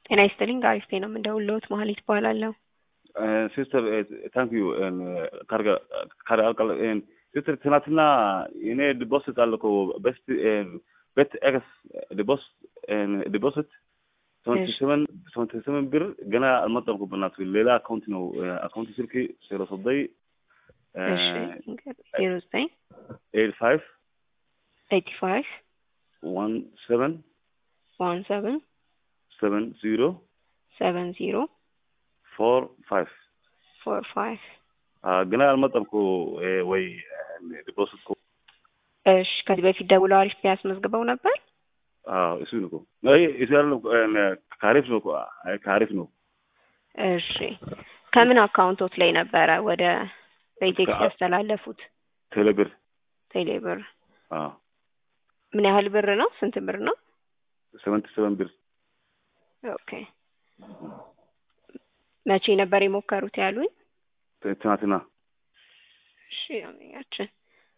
ጤና ይስጥልኝ ጋሪስቴ ነው የምንደውልዎት መሀሌት እባላለሁ። ሲስተር ታንክ ዩ ካርጋ ካርጋ ሲስተር ትናንትና እኔ ዲፖዚት አለ እኮ በስት ቤት ኤክስ ዲፖዚት ዲፖዚት ሰቨንቲ ሰቨን ሰቨንቲ ሰቨን ብር ገና አልመጣም እኮ በእናትህ ሌላ አካውንት ነው አካውንት ስልክ ዜሮ ሰደይ እሺ ዜሮ ዘጠኝ ኤይት ፋይቭ ኤይቲ ፋይቭ ዋን ሰቨን ዋን ሰቨን ሰቨን ዚሮ ሰቨን ዚሮ ፎር ፋይቭ ፎር ፋይቭ ገና አልመጣም እኮ ወይ ዲፖዚት እኮ እሺ ከዚህ በፊት ደውለው አሪፍ ያስመዝግበው ነበር? አዎ እሱ ነው እኮ አይ እሱ ያለው ካሪፍ ነው እኮ አይ ካሪፍ ነው። እሺ ከምን አካውንቶት ላይ ነበረ ወደ በኢቴክስ ያስተላለፉት? ቴሌብር ቴሌብር። አዎ ምን ያህል ብር ነው? ስንት ብር ነው? ሰቨንቲ ሰቨን ብር ኦኬ መቼ ነበር የሞከሩት ያሉኝ? ትናንትና። እሺ ያመኛችን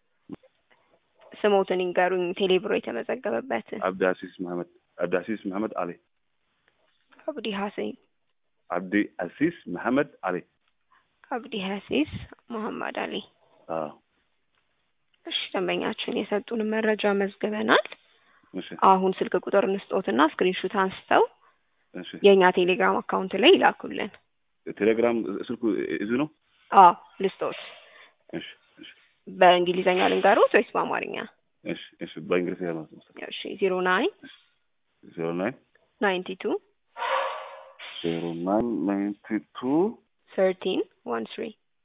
ስሞትን ይንገሩኝ። ቴሌብሮ የተመዘገበበትን። አብዲ አሲስ መሐመድ አብዲ አሲስ መሐመድ አሊ አብዲ ሀሰን አብዲ አሲስ መሐመድ አሊ አብዲ ሀሲስ መሐመድ አሊ። አዎ እሺ ደንበኛችን የሰጡን መረጃ መዝግበናል። እሺ አሁን ስልክ ቁጥር እንስጦትና ስክሪንሹት አንስተው እሺ የእኛ ቴሌግራም አካውንት ላይ ይላኩልን። ቴሌግራም ስልኩ እዙ ነው። አዎ ልስጦት። እሺ እሺ በእንግሊዘኛ ልንገሮት ወይስ በአማርኛ? እሺ እሺ በእንግሊዝኛ ነው እሺ ዜሮ ናይን ዜሮ ናይን ናይንቲ ቱ ዜሮ ናይን ናይንቲ ቱ ሰርቲን ዋን ስሪ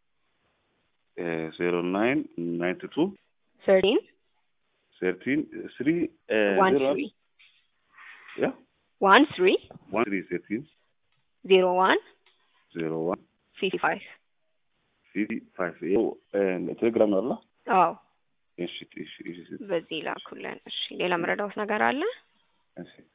ዜሮ ናይን ናይንቲ ቱ ሰርቲን ሰርቲን ስሪ ዋን ዜሮ ስሪ ያ ዋን ስሪ ዋን ስሪ ሰርቲን ዜሮ ዋን ዜሮ ዋን ፊፍቲ ፋይቭ ፊፍቲ ፋይቭ ይኸው ቴሌግራም ነው አላ አዎ እሺ እሺ እሺ በዚህ ላኩልን። እሺ ሌላ መረዳውት ነገር አለ? እሺ